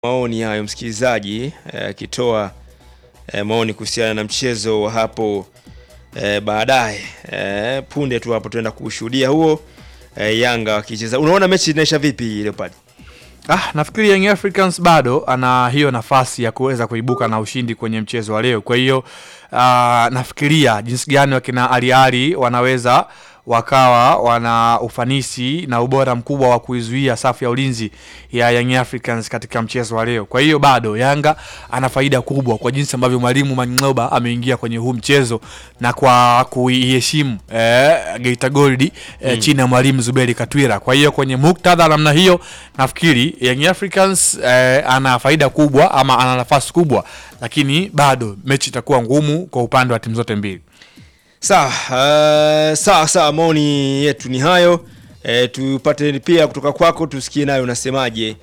maoni hayo msikilizaji akitoa eh, maoni kuhusiana na mchezo wa hapo eh, baadaye eh, punde tu hapo tuenda kushuhudia huo eh, Yanga wakicheza. Unaona mechi inaisha vipi Leopard? Ah, nafikiri Young Africans bado ana hiyo nafasi ya kuweza kuibuka na ushindi kwenye mchezo wa leo. Kwa hiyo ah, nafikiria jinsi gani wakina Ali Ali wanaweza wakawa wana ufanisi na ubora mkubwa wa kuizuia safu ya ulinzi ya Young Africans katika mchezo wa leo. Kwa hiyo bado Yanga ana faida kubwa kwa jinsi ambavyo mwalimu Mangoba ameingia kwenye huu mchezo na kwa kuiheshimu eh, Geita Gold eh, chini ya mwalimu Zuberi Katwira. Kwa hiyo kwenye muktadha namna hiyo nafikiri Young Africans eh, ana faida kubwa ama ana nafasi kubwa, lakini bado mechi itakuwa ngumu kwa upande wa timu zote mbili. Sawa, uh, sawa sawa, maoni yetu ni hayo. E, tupate pia kutoka kwako tusikie nayo unasemaje.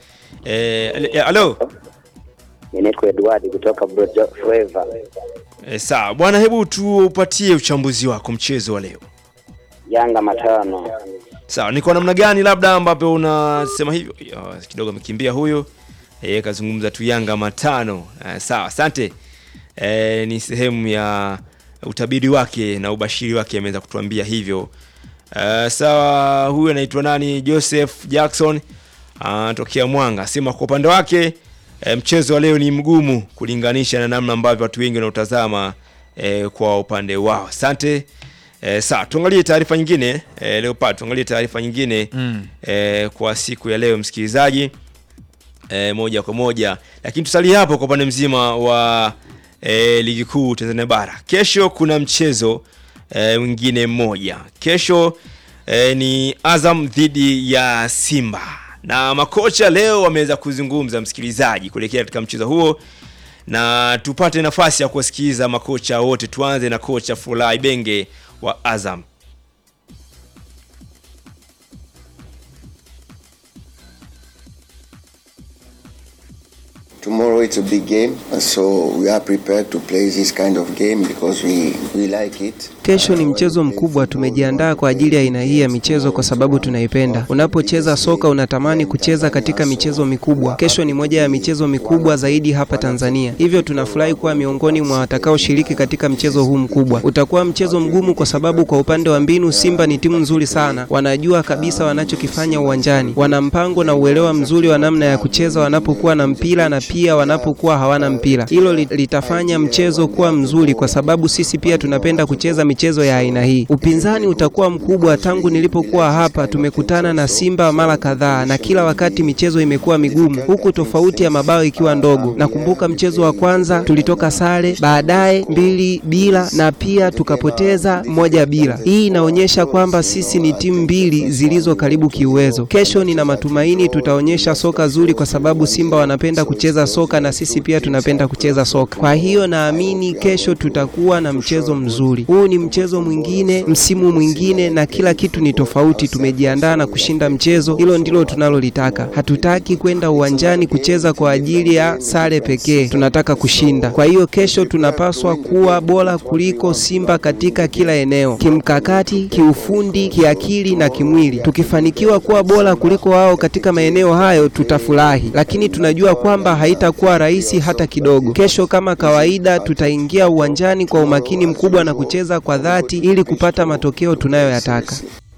E, alo Ninaitwa Edward kutoka Brojo Forever. e, sawa bwana, hebu tupatie uchambuzi wako mchezo wa leo. Yanga matano. Sawa, ni kwa namna gani labda ambapo unasema hivyo? Ya, kidogo amekimbia huyo. E, kazungumza tu Yanga matano. E, sawa, asante. E, ni sehemu ya utabiri wake na ubashiri wake ameweza kutuambia hivyo. E, sawa, huyu anaitwa nani? Joseph Jackson anatokea Mwanga. Sema kwa upande wake e, mchezo wa leo ni mgumu kulinganisha na namna ambavyo watu wengi wanaotazama e, kwa upande wao. Asante. E, sawa, tuangalie taarifa nyingine e, Leopard, tuangalie taarifa nyingine Mm. e, kwa siku ya leo msikilizaji e, moja kwa moja, lakini tusalie hapo kwa upande mzima wa e, ligi kuu Tanzania bara. Kesho kuna mchezo e, mwingine mmoja. Kesho e, ni Azam dhidi ya Simba na makocha leo wameweza kuzungumza msikilizaji, kuelekea katika mchezo huo na tupate nafasi ya kuwasikiliza makocha wote. Tuanze na kocha Fulai Benge wa Azam. Tomorrow it's a big game, so we are prepared to play this kind of game because we, we like it. Kesho ni mchezo mkubwa. Tumejiandaa kwa ajili ya aina hii ya michezo kwa sababu tunaipenda. Unapocheza soka unatamani kucheza katika michezo mikubwa. Kesho ni moja ya michezo mikubwa zaidi hapa Tanzania, hivyo tunafurahi kuwa miongoni mwa watakaoshiriki katika mchezo huu mkubwa. Utakuwa mchezo mgumu kwa sababu kwa upande wa mbinu, Simba ni timu nzuri sana, wanajua kabisa wanachokifanya uwanjani, wana mpango na uelewa mzuri wa namna ya kucheza wanapokuwa na mpira na pia wanapokuwa hawana mpira. Hilo li- litafanya mchezo kuwa mzuri kwa sababu sisi pia tunapenda kucheza michezo ya aina hii. Upinzani utakuwa mkubwa. Tangu nilipokuwa hapa, tumekutana na Simba mara kadhaa na kila wakati michezo imekuwa migumu, huku tofauti ya mabao ikiwa ndogo. Nakumbuka mchezo wa kwanza tulitoka sare, baadaye mbili bila na pia tukapoteza moja bila. Hii inaonyesha kwamba sisi ni timu mbili zilizo karibu kiuwezo. Kesho nina matumaini tutaonyesha soka zuri, kwa sababu Simba wanapenda kucheza soka na sisi pia tunapenda kucheza soka. Kwa hiyo naamini kesho tutakuwa na mchezo mzuri. Huu ni mchezo mwingine, msimu mwingine, na kila kitu ni tofauti. Tumejiandaa na kushinda mchezo, hilo ndilo tunalolitaka. Hatutaki kwenda uwanjani kucheza kwa ajili ya sare pekee, tunataka kushinda. Kwa hiyo kesho tunapaswa kuwa bora kuliko Simba katika kila eneo, kimkakati, kiufundi, kiakili na kimwili. Tukifanikiwa kuwa bora kuliko wao katika maeneo hayo, tutafurahi, lakini tunajua kwamba haitakuwa rahisi hata kidogo. Kesho kama kawaida, tutaingia uwanjani kwa umakini mkubwa na kucheza kwa dhati ili kupata matokeo tunayoyataka.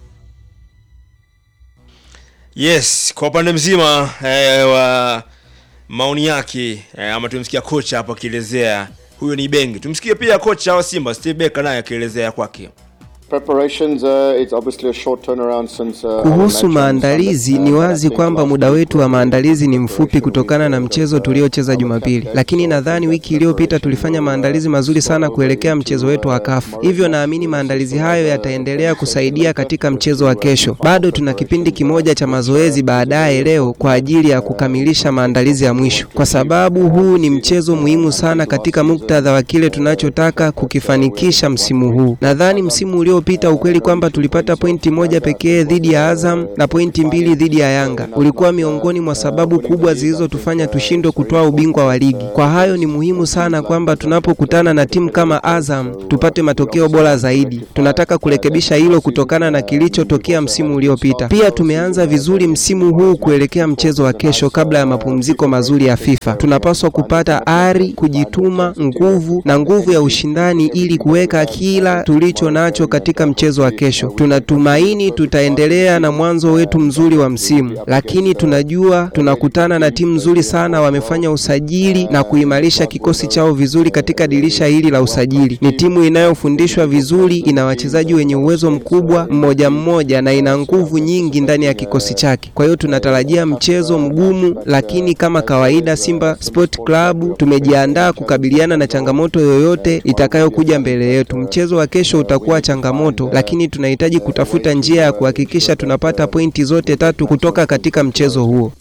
Yes, kwa upande mzima eh, wa maoni yake eh, ama tumsikia kocha hapo akielezea, huyo ni Benge. Tumsikie pia kocha wa Simba Steve Becker naye akielezea kwake. Preparations, uh, it's obviously a short turnaround since, uh, our match Kuhusu on maandalizi, Sunday. ni Uh, I wazi think kwamba last muda week wetu wa was maandalizi ni preparation mfupi kutokana na mchezo tuliocheza Jumapili, lakini nadhani wiki iliyopita tulifanya maandalizi mazuri sana kuelekea mchezo wetu wa kafu. Hivyo naamini maandalizi hayo yataendelea kusaidia katika mchezo wa kesho. Bado tuna kipindi kimoja cha mazoezi baadaye leo kwa ajili ya kukamilisha maandalizi ya mwisho, kwa sababu huu ni mchezo muhimu sana katika muktadha wa kile tunachotaka kukifanikisha msimu huu. Nadhani msimu uliopita uliopita ukweli kwamba tulipata pointi moja pekee dhidi ya Azam na pointi mbili dhidi ya Yanga ulikuwa miongoni mwa sababu kubwa zilizotufanya tushindwe kutoa ubingwa wa ligi. Kwa hayo ni muhimu sana kwamba tunapokutana na timu kama Azam tupate matokeo bora zaidi. Tunataka kurekebisha hilo kutokana na kilichotokea msimu uliopita. Pia tumeanza vizuri msimu huu kuelekea mchezo wa kesho kabla ya mapumziko mazuri ya FIFA. Tunapaswa kupata ari, kujituma, nguvu na nguvu ya ushindani ili kuweka kila tulicho nacho katika mchezo wa kesho. Tunatumaini tutaendelea na mwanzo wetu mzuri wa msimu, lakini tunajua tunakutana na timu nzuri sana. Wamefanya usajili na kuimarisha kikosi chao vizuri katika dirisha hili la usajili. Ni timu inayofundishwa vizuri, ina wachezaji wenye uwezo mkubwa mmoja mmoja, na ina nguvu nyingi ndani ya kikosi chake. Kwa hiyo tunatarajia mchezo mgumu, lakini kama kawaida, Simba Sport Club tumejiandaa kukabiliana na changamoto yoyote itakayokuja mbele yetu. Mchezo wa kesho utakuwa changamoto, lakini tunahitaji kutafuta njia ya kuhakikisha tunapata pointi zote tatu kutoka katika mchezo huo.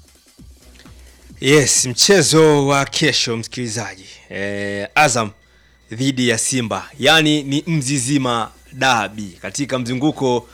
Yes, mchezo wa kesho msikilizaji, eh, Azam dhidi ya Simba, yaani ni Mzizima dabi katika mzunguko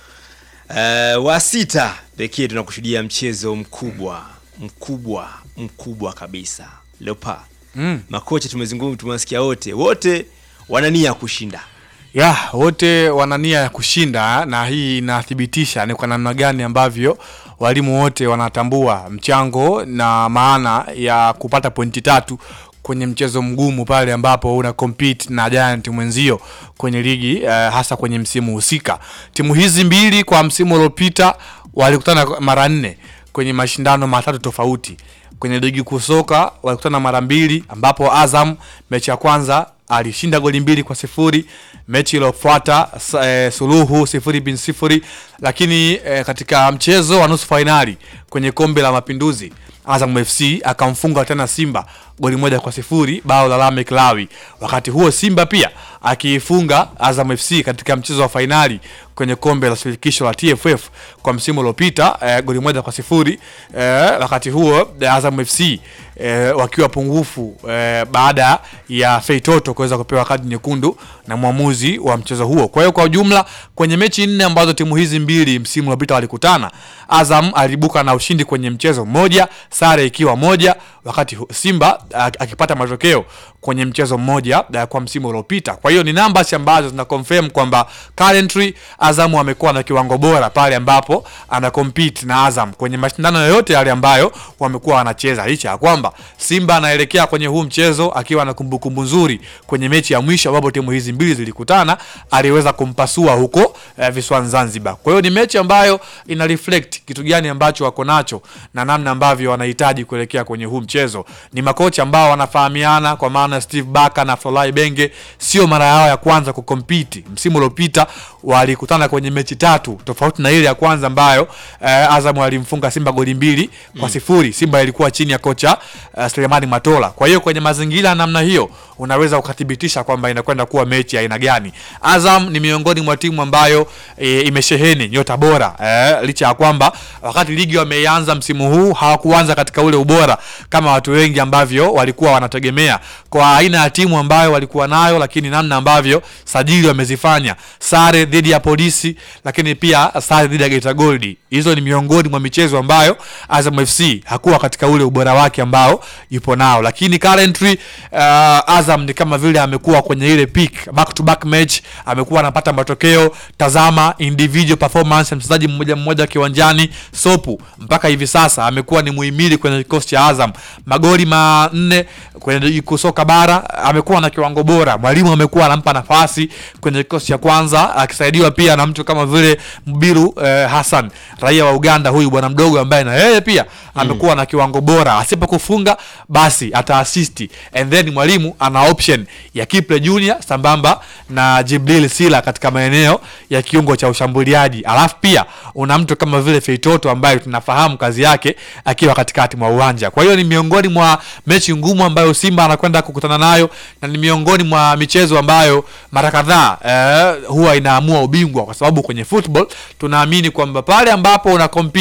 eh, wa sita pekee tunakushuhudia mchezo mkubwa mkubwa mkubwa kabisa Leopa. Mm. Makocha tumezungumza, tumewasikia wote wote wana nia ya kushinda. ya wote wana nia ya kushinda na hii inathibitisha ni kwa namna gani ambavyo walimu wote wanatambua mchango na maana ya kupata pointi tatu kwenye mchezo mgumu pale ambapo una compete na giant mwenzio kwenye ligi uh, hasa kwenye msimu husika timu hizi mbili kwa msimu uliopita walikutana mara nne kwenye mashindano matatu tofauti kwenye ligi kuu soka walikutana mara mbili ambapo azam mechi ya kwanza alishinda goli mbili kwa sifuri mechi iliyofuata sa- eh, suluhu sifuri bin sifuri lakini eh, katika mchezo wa nusu fainali kwenye kombe la mapinduzi azam fc akamfunga tena simba goli moja kwa sifuri bao la lamek lawi wakati huo simba pia akiifunga azam fc katika mchezo wa fainali kwenye kombe la shirikisho la tff kwa msimu uliopita eh, goli moja kwa sifuri eh, wakati huo eh, azam fc eh, wakiwa pungufu eh, baada ya feitoto kuweza kupewa kadi nyekundu na mwamuzi wa mchezo huo kwa hiyo kwa ujumla kwenye mechi nne ambazo timu hizi mbili msimu uliopita walikutana azam alibuka na ushindi kwenye mchezo mmoja sare ikiwa moja wakati hu- simba ak- akipata matokeo kwenye mchezo mmoja eh, kwa msimu uliopita kwa hiyo ni numbers ambazo zina confirm kwamba currently azamu amekuwa na kiwango bora pale ambapo ana compete na azam kwenye mashindano yoyote yale ambayo wamekuwa wanacheza licha ya kwamba simba anaelekea kwenye huu mchezo akiwa na kumbukumbu nzuri kwenye mechi ya mwisho ambapo timu hizi mbili zilikutana aliweza kumpasua huko eh, visiwani zanzibar kwa hiyo ni mechi ambayo ina reflect kitu gani ambacho wako nacho na namna ambavyo wanahitaji kuelekea kwenye huu mchezo ni makocha ambao wanafahamiana kwa maana steve baka na flolai benge sio mara yao ya kwanza kukompiti msimu uliopita walikutana kwenye mechi tatu tofauti na ile ya kwanza ambayo eh, azam alimfunga simba goli mbili kwa sifuri simba ilikuwa chini ya kocha uh, selemani matola kwa hiyo kwenye mazingira ya namna hiyo unaweza ukathibitisha kwamba inakwenda kuwa mechi ya aina gani azam ni miongoni mwa timu ambayo e, imesheheni nyota bora e, licha ya kwamba wakati ligi wameianza msimu huu hawakuanza katika ule ubora kama watu wengi ambavyo walikuwa wanategemea kwa aina ya timu ambayo walikuwa nayo lakini namna ambavyo sajili wamezifanya sare dhidi ya polisi lakini pia sare dhidi ya geita goldi hizo ni miongoni mwa michezo ambayo azam fc hakuwa katika ule ubora wake ambao yupo nao lakini currently uh, azam ni kama vile amekuwa kwenye ile peak back to back match amekuwa anapata matokeo tazama individual performance ya mchezaji mmoja mmoja kiwanjani sopu mpaka hivi sasa amekuwa ni muhimili kwenye kikosi cha azam magoli manne kwenye ligi kuu soka bara amekuwa na kiwango bora mwalimu amekuwa anampa nafasi kwenye kikosi cha kwanza akisaidiwa pia na mtu kama vile mbiru eh, hassan raia wa uganda huyu bwana mdogo ambaye na yeye pia amekuwa na kiwango bora asipokufunga basi ataasisti and then mwalimu ana option ya kiple junior sambamba na jibril sila katika maeneo ya kiungo cha ushambuliaji alafu pia una mtu kama vile feitoto ambaye tunafahamu kazi yake akiwa katikati mwa uwanja kwa hiyo ni miongoni mwa mechi ngumu ambayo simba anakwenda kukutana nayo na ni miongoni mwa michezo ambayo mara kadhaa eh, huwa inaamua ubingwa kwa sababu kwenye football tunaamini kwamba pale ambapo una compete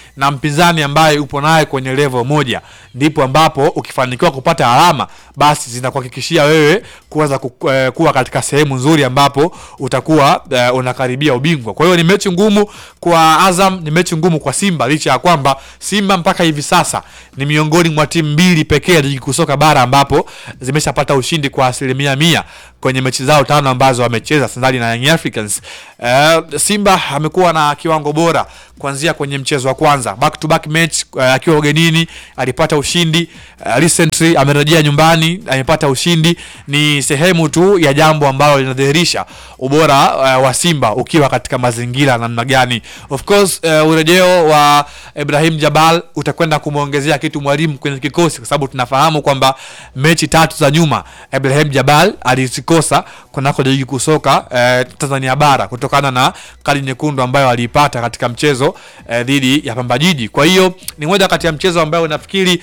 na mpinzani ambaye upo naye kwenye level moja, ndipo ambapo ukifanikiwa kupata alama basi zinakuhakikishia wewe kuweza ku, eh, kuwa katika sehemu nzuri ambapo utakuwa eh, unakaribia ubingwa. Kwa hiyo ni mechi ngumu kwa Azam, ni mechi ngumu kwa Simba, licha ya kwamba Simba mpaka hivi sasa ni miongoni mwa timu mbili pekee ya ligi kuu soka bara ambapo zimeshapata ushindi kwa asilimia mia kwenye mechi zao tano ambazo wamecheza sandali na Young Africans. Eh, Simba amekuwa na kiwango bora kuanzia kwenye mchezo wa kwanza back to back match uh, akiwa ugenini alipata ushindi uh, recently amerejea nyumbani amepata ushindi. Ni sehemu tu ya jambo ambalo linadhihirisha ubora uh, wa Simba ukiwa katika mazingira namna gani. Of course uh, urejeo wa Ibrahim Jabal utakwenda kumwongezea kitu mwalimu kwenye kikosi, kwa sababu tunafahamu kwamba mechi tatu za nyuma Ibrahim Jabal alizikosa kunako ligi kuu soka uh, Tanzania bara kutokana na kadi nyekundu ambayo aliipata katika mchezo eh, dhidi ya Pamba Jiji. Kwa hiyo ni moja kati ya mchezo ambayo nafikiri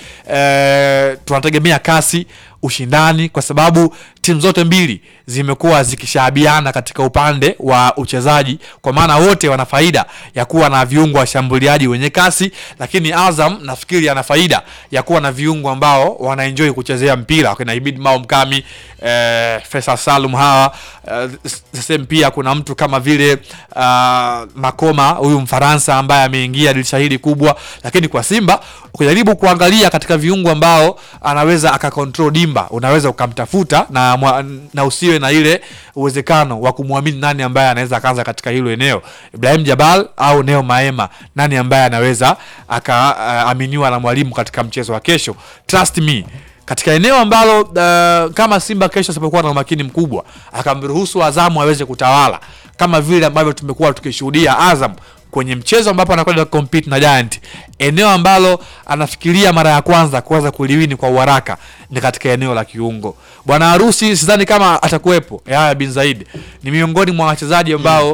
eh, tunategemea kasi ushindani kwa sababu timu zote mbili zimekuwa zikishabiana katika upande wa uchezaji, kwa maana wote wana faida ya kuwa na viungo washambuliaji wenye kasi, lakini Azam nafikiri ana faida ya kuwa na viungo ambao wanaenjoy kuchezea mpira wakina Ibid Mao Mkami, eh, Faisal Salum hawa eh, same pia kuna mtu kama vile uh, Makoma huyu Mfaransa ambaye ameingia dirisha hili kubwa, lakini kwa Simba ukijaribu kuangalia katika viungo ambao anaweza akakontrol dimba, unaweza ukamtafuta na, mwa- na usiwe na ile uwezekano wa kumwamini nani ambaye anaweza akaanza katika hilo eneo, Ibrahim Jabal au Neo Maema, nani ambaye anaweza akaaminiwa na mwalimu katika mchezo wa kesho. Trust me katika eneo ambalo uh, kama Simba kesho asipokuwa na umakini mkubwa akamruhusu Azamu aweze kutawala kama vile ambavyo tumekuwa tukishuhudia Azam kwenye mchezo ambapo anakwenda compete na Giant, eneo ambalo anafikiria mara ya kwanza kuweza kuliwini kwa uharaka ni katika eneo la kiungo. Bwana harusi sidhani kama atakuwepo. Yahya bin Zaid ni miongoni mwa wachezaji ambao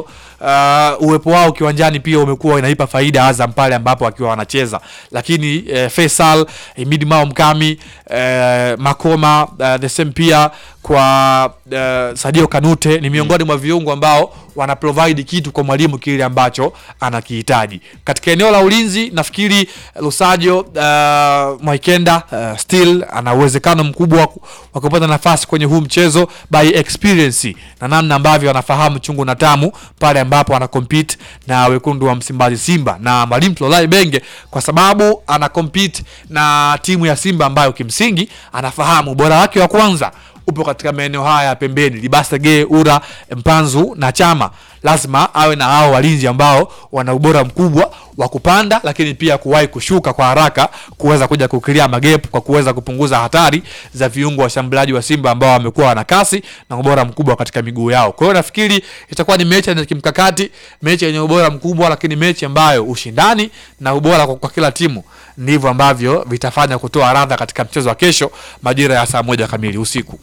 uh, uwepo wao kiwanjani pia umekuwa inaipa faida Azam pale ambapo akiwa wanacheza, lakini eh, Faisal Imidi Mao Mkami eh, Makoma uh, the same pia kwa uh, Sadio Kanute ni miongoni mwa viungo ambao wana provide kitu kwa mwalimu kile ambacho anakihitaji katika eneo la ulinzi. Nafikiri Lusajo uh, Mwaikenda uh, still ana uwezekano mkubwa wa ku- wa kupata nafasi kwenye huu mchezo by experience na namna ambavyo anafahamu chungu na tamu pale ambapo ana compete na wekundu wa Msimbazi Simba na mwalimu Tlolai Benge, kwa sababu ana compete na timu ya Simba ambayo kimsingi anafahamu ubora wake wa kwanza upo katika maeneo haya ya pembeni, Libasege, Ura, Mpanzu na Chama. Lazima awe na hao walinzi ambao wana ubora mkubwa wa kupanda, lakini pia kuwahi kushuka kwa haraka, kuweza kuja kukilia magepu kwa kuweza kupunguza hatari za viungo washambuliaji wa Simba ambao wamekuwa wana kasi na ubora mkubwa katika miguu yao. Kwa hiyo nafikiri itakuwa ni mechi yenye kimkakati, mechi yenye ubora mkubwa, lakini mechi ambayo ushindani na ubora kwa, kwa kila timu ndivyo ambavyo vitafanya kutoa radha katika mchezo wa kesho majira ya saa moja kamili usiku.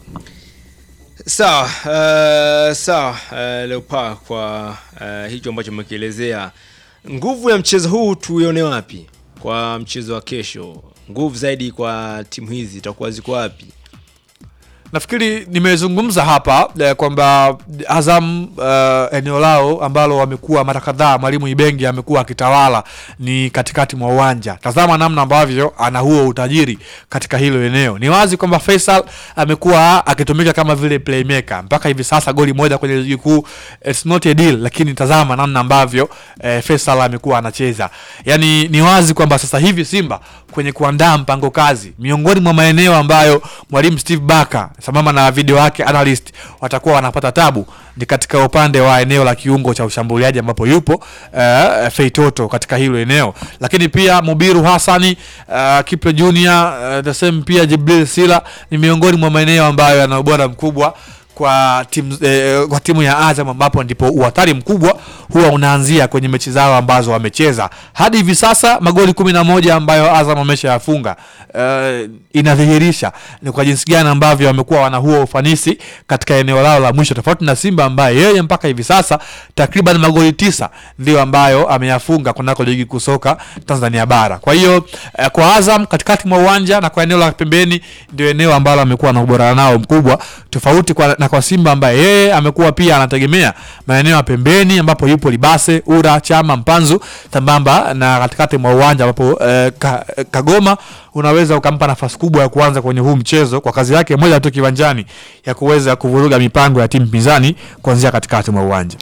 Sawa, uh, sawa uh, Leopa, kwa uh, hicho ambacho umekielezea, nguvu ya mchezo huu tuione wapi kwa mchezo wa kesho? Nguvu zaidi kwa timu hizi itakuwa ziko wapi? Nafikiri nimezungumza hapa eh, kwamba Azam eh, eneo lao ambalo wamekuwa mara kadhaa mwalimu Ibengi amekuwa akitawala ni katikati mwa uwanja. Tazama namna ambavyo ana huo utajiri katika hilo eneo. Ni wazi kwamba Faisal amekuwa akitumika kama vile playmaker mpaka hivi sasa, goli moja kwenye ligi kuu, it's not a deal, lakini tazama namna ambavyo eh, Faisal amekuwa anacheza. Yani ni wazi kwamba sasa hivi Simba kwenye kuandaa mpango kazi, miongoni mwa maeneo ambayo mwalimu Steve Barker sambamba na video yake analyst watakuwa wanapata tabu ni katika upande wa eneo la kiungo cha ushambuliaji ambapo yupo uh, Feitoto katika hilo eneo, lakini pia Mubiru Hassani uh, Kiple Junior uh, the same pia Jibril Sila ni miongoni mwa maeneo ambayo yana ubora mkubwa kwa timu, eh, kwa timu ya Azam ambapo ndipo uhatari mkubwa huwa unaanzia kwenye mechi zao ambazo wamecheza hadi hivi sasa. Magoli kumi na moja ambayo Azam ameshayafunga eh, inadhihirisha ni kwa jinsi gani ambavyo wamekuwa wana huo ufanisi katika eneo lao la mwisho, tofauti na Simba ambaye yeye mpaka hivi sasa takriban magoli tisa ndio ambayo ameyafunga kunako ligi kuu soka Tanzania bara. Kwa hiyo eh, kwa Azam katikati mwa uwanja na kwa eneo la pembeni ndio eneo ambalo amekuwa na ubora nao mkubwa tofauti kwa, na kwa Simba ambaye yeye amekuwa pia anategemea maeneo ya pembeni ambapo yupo Libase, Ura, Chama, Mpanzu sambamba na katikati mwa uwanja ambapo eh, ka, Kagoma unaweza ukampa nafasi kubwa ya kuanza kwenye huu mchezo kwa kazi yake moja tu kiwanjani ya kuweza kuvuruga mipango ya timu pinzani kuanzia katikati mwa uwanja.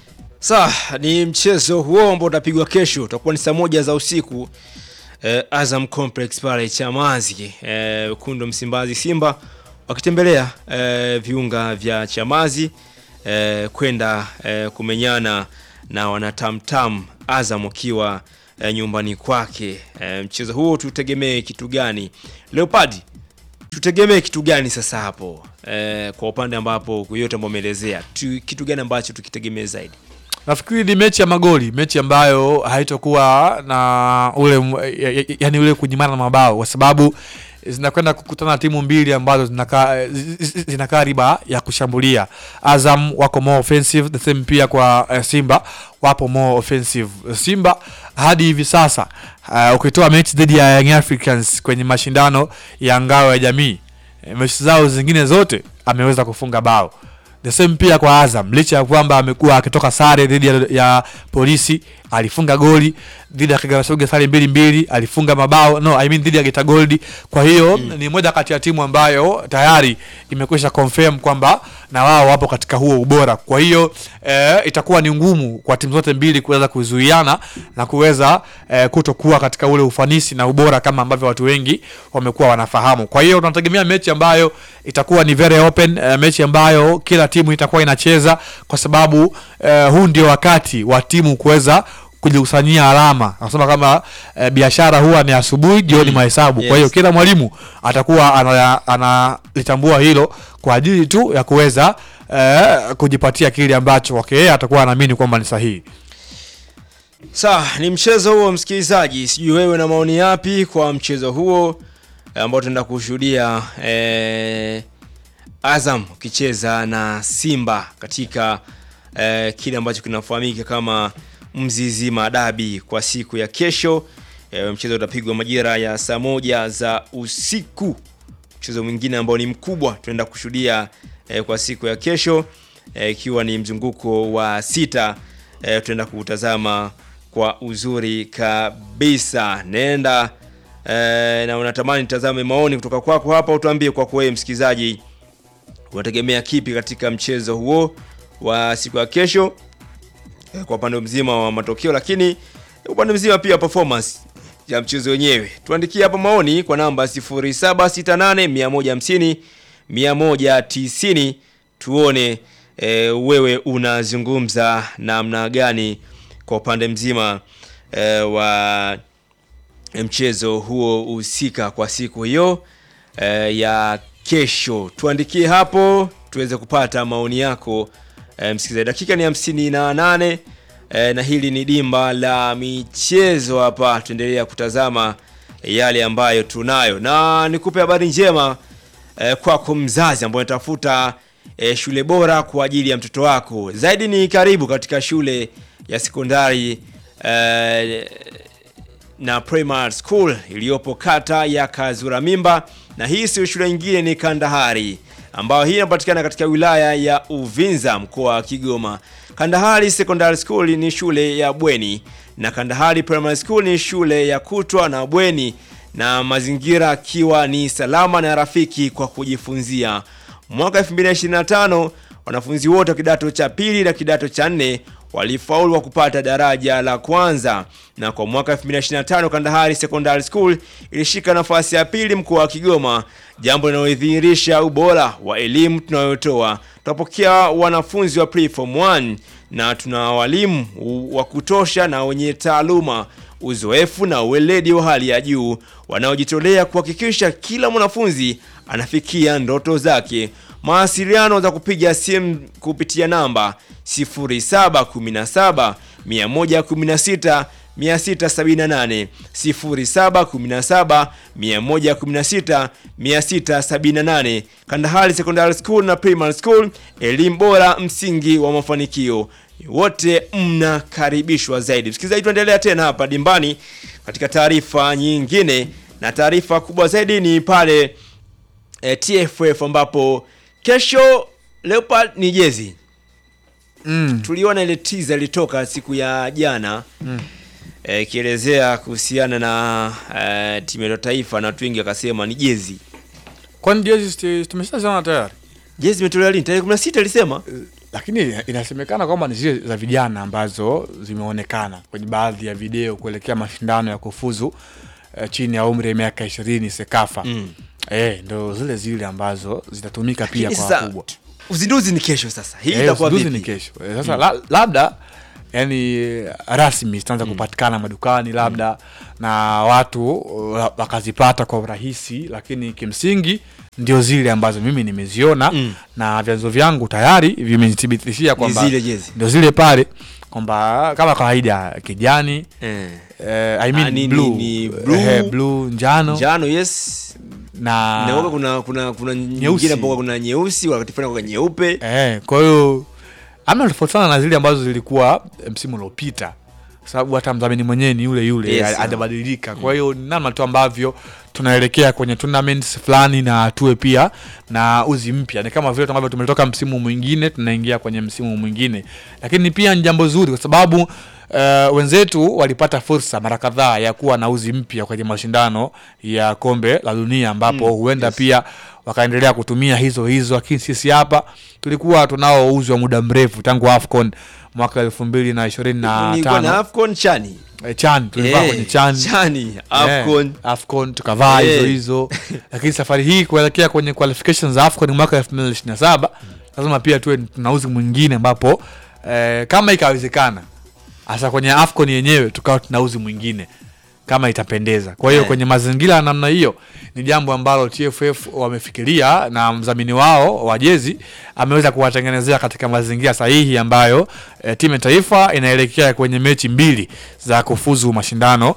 Sawa, ni mchezo huo ambao utapigwa kesho, utakuwa ni saa moja za usiku eh, Azam Complex pale Chamazi, eh, wekundu wa Msimbazi Simba wakitembelea eh, viunga vya Chamazi eh, kwenda eh, kumenyana na wanatamtam Azam wakiwa eh, nyumbani kwake. Eh, mchezo huo tutegemee kitu gani? Leopard, tutegemee kitu gani sasa hapo eh, kwa upande ambapo yote ambao umeelezea tu, kitu gani ambacho tukitegemee zaidi? Nafikiri ni mechi ya magoli, mechi ambayo haitokuwa na ule m- ya- ya- yani ule kunyimana mabao kwa sababu zinakwenda kukutana timu mbili ambazo zinakaa zi- zi- zinakaa riba ya kushambulia. Azam wako more offensive, the same pia kwa uh, Simba wapo more offensive. Simba hadi hivi sasa uh, ukitoa mechi dhidi ya Young Africans kwenye mashindano ya ngao ya jamii, eh, mechi zao zingine zote ameweza kufunga bao the same pia kwa Azam, licha ya kwamba amekuwa akitoka sare dhidi ya, ya polisi, alifunga goli dhidi ya Kagera Sugar sare mbili mbili, alifunga mabao no, I mean dhidi ya Geita Gold. Kwa hiyo ni moja kati ya timu ambayo tayari imekwisha confirm kwamba na wao wapo katika huo ubora. Kwa hiyo eh, itakuwa ni ngumu kwa timu zote mbili kuweza kuzuiana na kuweza eh, kutokuwa katika ule ufanisi na ubora kama ambavyo watu wengi wamekuwa wanafahamu. Kwa hiyo tunategemea mechi ambayo itakuwa ni very open, eh, mechi ambayo kila timu itakuwa inacheza kwa sababu eh, huu ndio wakati wa timu kuweza kujikusanyia alama. Nasema kama eh, biashara huwa ni asubuhi, jioni mahesabu. Kwa hiyo Yes. kila mwalimu atakuwa ana- analitambua hilo kwa ajili tu ya kuweza eh, kujipatia kile ambacho kwake yeye atakuwa anaamini kwamba ni sahihi. Sawa, ni mchezo huo msikilizaji, sijui wewe na maoni yapi kwa mchezo huo eh, ambao tunaenda kushuhudia eh, Azam ukicheza na Simba katika eh, kile ambacho kinafahamika kama Mzizi Madabi kwa siku ya kesho. Eh, mchezo utapigwa majira ya saa moja za usiku. Mchezo mwingine ambao ni mkubwa tunaenda kushuhudia eh, kwa siku ya kesho eh, ikiwa ni mzunguko wa sita eh, tutaenda kutazama kwa uzuri kabisa. Nenda eh, na unatamani tazame maoni kutoka kwako hapa, utuambie kwako wewe msikilizaji, unategemea kipi katika mchezo huo wa siku ya kesho eh, kwa upande mzima wa matokeo, lakini upande mzima pia performance ya mchezo wenyewe. Tuandikie hapa maoni kwa namba 0768 150 190 tuone e, wewe unazungumza namna gani kwa upande mzima e, wa mchezo huo husika kwa siku hiyo e, ya kesho. Tuandikie hapo tuweze kupata maoni yako e, msikilizaji. Dakika ni hamsini na nane e, na hili ni dimba la michezo hapa, tuendelea kutazama yale ambayo tunayo, na nikupe habari njema eh, kwako mzazi ambaye unatafuta eh, shule bora kwa ajili ya mtoto wako. Zaidi ni karibu katika shule ya sekondari eh, na primary school iliyopo kata ya Kazura Mimba, na hii sio shule nyingine, ni Kandahari ambayo hii inapatikana katika wilaya ya Uvinza mkoa wa Kigoma. Kandahari Secondary School ni shule ya bweni na Kandahari Primary School ni shule ya kutwa na bweni, na mazingira akiwa ni salama na rafiki kwa kujifunzia. Mwaka 2025 wanafunzi wote wa kidato cha pili na kidato cha nne walifaulu kwa kupata daraja la kwanza, na kwa mwaka 2025 Kandahari Secondary School ilishika nafasi ya pili mkoa wa Kigoma, jambo linalodhihirisha ubora wa elimu tunayotoa. Tunapokea wanafunzi wa preform 1 na tuna walimu wa kutosha na wenye taaluma, uzoefu na uweledi wa hali ya juu wanaojitolea kuhakikisha kila mwanafunzi anafikia ndoto zake. Mawasiliano za kupiga simu kupitia namba 0717 116 678 0717 116 678. Kandahari Secondary School na Primary School, elimu bora, msingi wa mafanikio. Wote mnakaribishwa zaidi. Msikilizaji, tuendelea tena hapa dimbani katika taarifa nyingine, na taarifa kubwa zaidi ni pale e, TFF ambapo kesho Leopard ni jezi mm. tuliona ile teaser ilitoka siku ya jana Mm. eh, ikielezea kuhusiana na eh, timu ya taifa na watu wengi wakasema ni jezi kwani jezi sti- tumeshaziona tayari jezi imetolewa lini tarehe 16 alisema lakini inasemekana kwamba ni zile za vijana ambazo zimeonekana kwenye baadhi ya video kuelekea mashindano ya kufuzu eh, chini ya umri ya miaka ishirini sekafa Mm. eh, ndo zile zile ambazo zitatumika pia Lakini kwa sasa, wakubwa uzinduzi ni kesho sasa hii Eh, itakuwa uzinduzi vipi ni kesho Eh, sasa la, labda yani rasmi zitaanza kupatikana madukani labda na watu uh, wakazipata kwa urahisi lakini kimsingi ndio zile ambazo mimi nimeziona Mm. na vyanzo vyangu tayari vimenithibitishia kwamba zile jezi. ndio zile pale kwamba kama kawaida kijani eh. eh, I mean Ah, ni- blue, ni- ni blue. eh, blue njano njano yes na Inakuwa kuna kuna kuna nyingine ambapo kuna nyeusi wakati fulani kwa nyeupe Eh, kwa hiyo ama tofauti sana na zile ambazo zilikuwa eh, msimu uliopita sababu hata mdhamini mwenyewe ni yule yule Yes, ha- yeah. hajabadilika kwa hiyo ni namna tu ambavyo tunaelekea kwenye tournaments fulani na tuwe pia na uzi mpya ni kama vile tu ambavyo tumetoka msimu mwingine tunaingia kwenye msimu mwingine lakini pia ni jambo zuri kwa sababu Uh, wenzetu walipata fursa mara kadhaa ya kuwa na uzi mpya kwenye mashindano ya kombe la dunia ambapo Mm, huenda yes. pia wakaendelea kutumia hizo hizo lakini sisi hapa tulikuwa tunao uzi wa muda mrefu tangu afcon mwaka elfu mbili na ishirini na nilikuwa na tano afcon chani Eh, chan tulivaa Eh, kwenye chan chani afcon Eh, afcon tukavaa Eh. hizo hizo lakini safari hii kuelekea kwenye qualifications za afcon mwaka elfu mbili ishirini na saba lazima pia tuwe tuna uzi mwingine ambapo eh, kama ikawezekana hasa kwenye afcon yenyewe tukawa tuna uzi mwingine kama itapendeza kwa hiyo Eh. kwenye mazingira ya namna hiyo ni jambo ambalo tff wamefikiria na mdhamini wao wa jezi ameweza kuwatengenezea katika mazingira sahihi ambayo eh, timu ya taifa inaelekea kwenye mechi mbili za kufuzu mashindano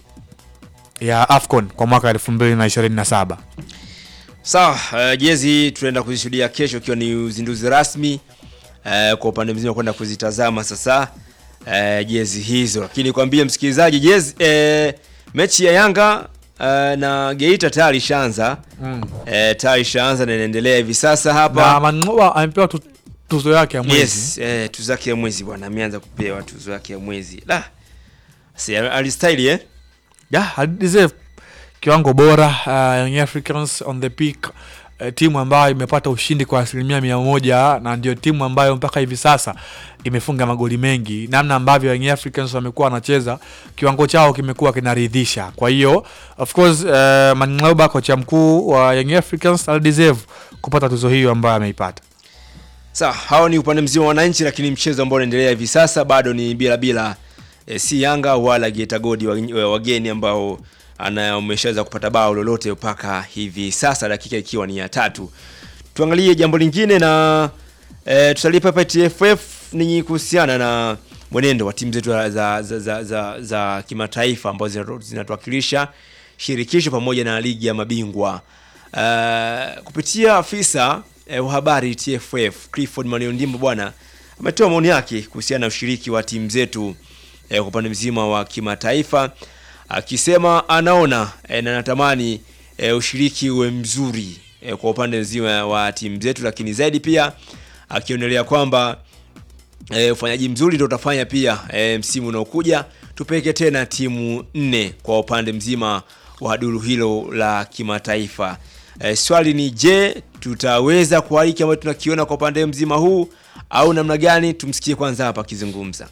ya afcon kwa mwaka elfu mbili na ishirini na saba sawa uh, jezi tunaenda kuzishuhudia kesho ikiwa ni uzinduzi rasmi uh, kwa upande mzima kwenda kuzitazama sasa uh, jezi hizo lakini kwambie msikilizaji jezi uh, mechi ya yanga uh, na geita tayari ishaanza mm. uh, tayari ishaanza na inaendelea hivi sasa na hapa mangoa amepewa tu, tuzo yake ya mwezi yes uh, tuzo yake ya mwezi bwana ameanza kupewa tuzo yake ya mwezi la si alistyle eh yeah, I deserve kiwango bora uh, Young Africans on the peak uh, timu ambayo imepata ushindi kwa asilimia mia moja na ndio timu ambayo mpaka hivi sasa imefunga magoli mengi namna ambavyo Young Africans wamekuwa wanacheza kiwango chao kimekuwa kinaridhisha kwa hiyo of course uh, Manglauba kocha mkuu wa Young Africans alideserve kupata tuzo hiyo ambayo ameipata Sawa, hao ni upande mzima wa wananchi, lakini mchezo ambao unaendelea hivi sasa bado ni bila bila e, si Yanga wala Geita Godi wa- wageni ambao ana umeshaweza kupata bao lolote mpaka hivi sasa, dakika ikiwa ni ya tatu. Tuangalie jambo lingine na e, tusalie hapa TFF ni kuhusiana na mwenendo wa timu zetu za, za, za, za, za, za kimataifa ambazo zinatu- zinatuwakilisha shirikisho pamoja na ligi ya mabingwa uh, kupitia afisa eh, wa habari TFF Clifford Maniondimbo bwana ametoa maoni yake kuhusiana na ushiriki wa timu zetu eh, kwa upande mzima wa kimataifa akisema anaona eh, na anatamani eh, ushiriki uwe mzuri eh, kwa upande mzima wa timu zetu, lakini zaidi pia akionelea kwamba e, ufanyaji mzuri ndio utafanya pia e, msimu unaokuja tupeleke tena timu nne kwa upande mzima wa duru hilo la kimataifa. E, swali ni je, tutaweza kwa hiki ambacho tunakiona kwa upande mzima huu au namna gani? Tumsikie kwanza hapa akizungumza.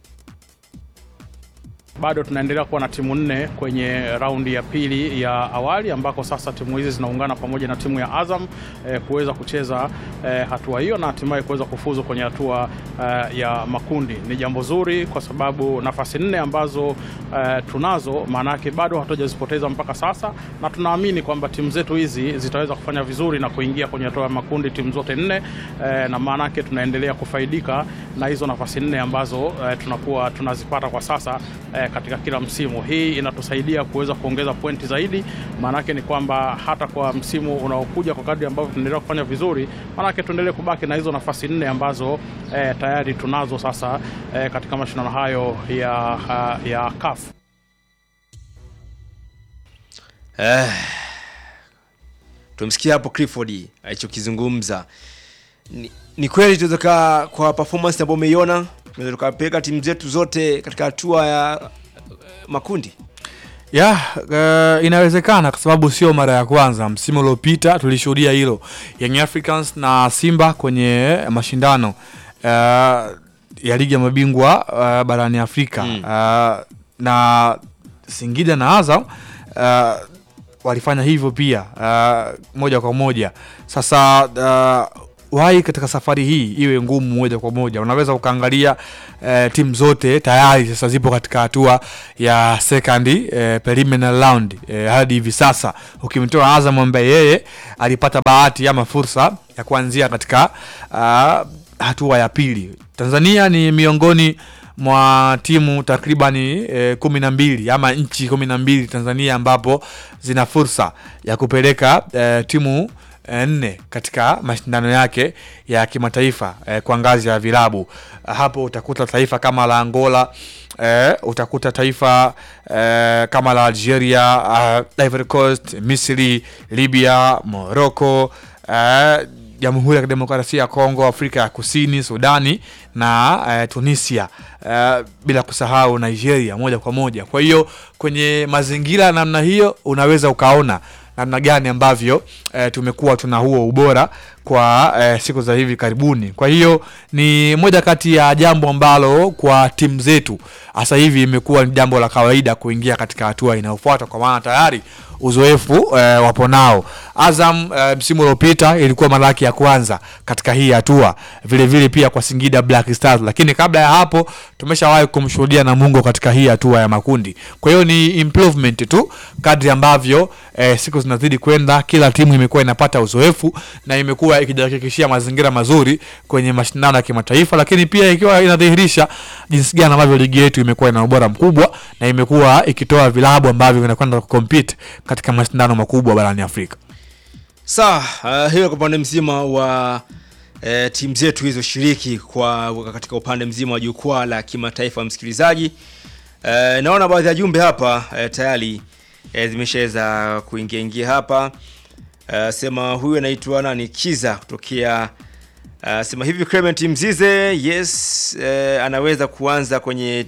Bado tunaendelea kuwa na timu nne kwenye raundi ya pili ya awali ambako sasa timu hizi zinaungana pamoja na timu ya Azam eh, kuweza kucheza eh, hatua hiyo na hatimaye kuweza kufuzu kwenye hatua eh, ya makundi. Ni jambo zuri kwa sababu nafasi nne ambazo eh, tunazo maana yake bado hatujazipoteza mpaka sasa, na tunaamini kwamba timu zetu hizi zitaweza kufanya vizuri na kuingia kwenye hatua ya makundi timu zote nne eh, na maana yake tunaendelea kufaidika na hizo nafasi nne ambazo eh, tunakuwa tunazipata kwa sasa eh, katika kila msimu. Hii inatusaidia kuweza kuongeza pointi zaidi, maanake ni kwamba hata kwa msimu unaokuja kwa kadri ambavyo tunaendelea kufanya vizuri, maanake tuendelee kubaki na hizo nafasi nne ambazo eh, tayari tunazo sasa eh, katika mashindano hayo ya, ya CAF. Eh, tumsikia hapo Clifford alichokizungumza. ni, ni kweli tunaweza kaa kwa performance ambayo umeiona tunaweza tukapeleka timu zetu zote katika hatua ya eh, makundi ya uh, inawezekana kwa sababu sio mara ya kwanza. Msimu uliopita tulishuhudia hilo, Young Africans na Simba kwenye mashindano uh, ya ligi ya mabingwa uh, barani Afrika Mm. uh, na Singida na Azam uh, walifanya hivyo pia uh, moja kwa moja. Sasa uh, wai katika safari hii iwe ngumu moja kwa moja, unaweza ukaangalia uh, timu zote tayari sasa zipo katika hatua ya second uh, preliminary round uh, hadi hivi sasa, ukimtoa Azam ambaye yeye alipata bahati ama fursa ya kuanzia katika uh, hatua ya pili. Tanzania ni miongoni mwa timu takribani e, kumi na mbili ama nchi kumi na mbili Tanzania ambapo zina fursa ya kupeleka e, timu e, nne katika mashindano yake ya kimataifa e, kwa ngazi ya vilabu. Hapo utakuta taifa kama la Angola e, utakuta taifa e, kama la Algeria, uh, Ivory Coast, Misri, Libya, Morocco e, Jamhuri ya Kidemokrasia ya Kongo, Afrika ya Kusini, Sudani na eh, Tunisia eh, bila kusahau Nigeria moja kwa moja. Kwa hiyo kwenye mazingira ya namna hiyo unaweza ukaona namna gani ambavyo eh, tumekuwa tuna huo ubora kwa eh, siku za hivi karibuni. Kwa hiyo ni moja kati ya jambo ambalo kwa timu zetu hasa hivi imekuwa ni jambo la kawaida kuingia katika hatua inayofuata, kwa maana tayari uzoefu eh, wapo nao. Azam eh, msimu uliopita ilikuwa mara yake ya kwanza katika hii hatua, vile vile pia kwa Singida Black Stars, lakini kabla ya hapo tumeshawahi kumshuhudia Namungo katika hii hatua ya makundi. Kwa hiyo ni improvement tu kadri ambavyo eh, siku zinazidi kwenda, kila timu imekuwa inapata uzoefu na imekuwa ikijihakikishia mazingira mazuri kwenye mashindano ya kimataifa, lakini pia ikiwa inadhihirisha jinsi gani ambavyo ligi yetu imekuwa ina ubora mkubwa na imekuwa ikitoa vilabu ambavyo vinakwenda kucompete katika mashindano makubwa barani Afrika. sawa uh, hiyo kwa upande mzima wa eh, timu zetu hizo shiriki kwa katika upande mzima wa jukwaa la kimataifa msikilizaji eh, naona baadhi ya jumbe hapa eh, tayari eh, zimeshaweza kuingia ingia hapa eh, sema huyu anaitwa nani kiza kutokea Uh, sema hivi Clement Mzize yes eh, anaweza kuanza kwenye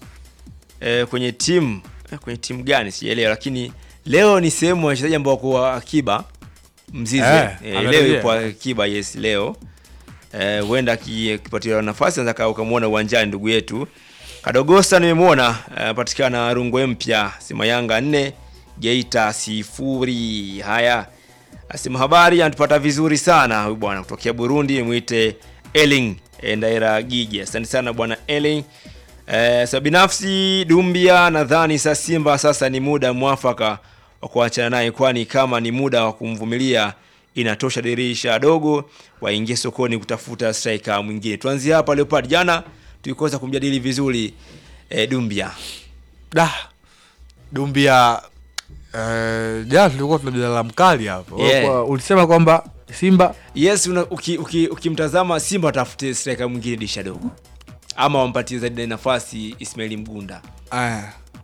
eh, kwenye timu eh, kwenye timu gani sijaelewa, lakini leo ni sehemu ya wachezaji ambao wako akiba Mzize Eh, eh, leo amerejea. yupo akiba yes leo eh, huenda aki- akipatiwa nafasi anaweza ukamwona uwanjani ndugu yetu Kadogosa nimemwona anapatikana Rungwe mpya sema Yanga nne Geita sifuri. Haya, asema habari, anatupata vizuri sana huyu bwana kutokea Burundi, mwite Eling eh, Ndaira Gigi. Asante sana bwana Eling. Eh, sa binafsi Dumbia nadhani sa Simba sasa ni muda mwafaka wa kuachana naye, kwani kama ni muda wa kumvumilia inatosha dirisha dogo, waingie sokoni kutafuta striker mwingine. Tuanzie hapa Leopard, jana tulikosa kumjadili vizuri eh, Dumbia. Da, Dumbia eh, jana tulikuwa tuna mjadala mkali hapo Yeah. Kwa- ulisema kwamba Simba Yes, una, uki, uki, ukimtazama Simba watafute striker mwingine dirisha dogo, ama wampatie zaidi nafasi Ismaili Mgunda, eh,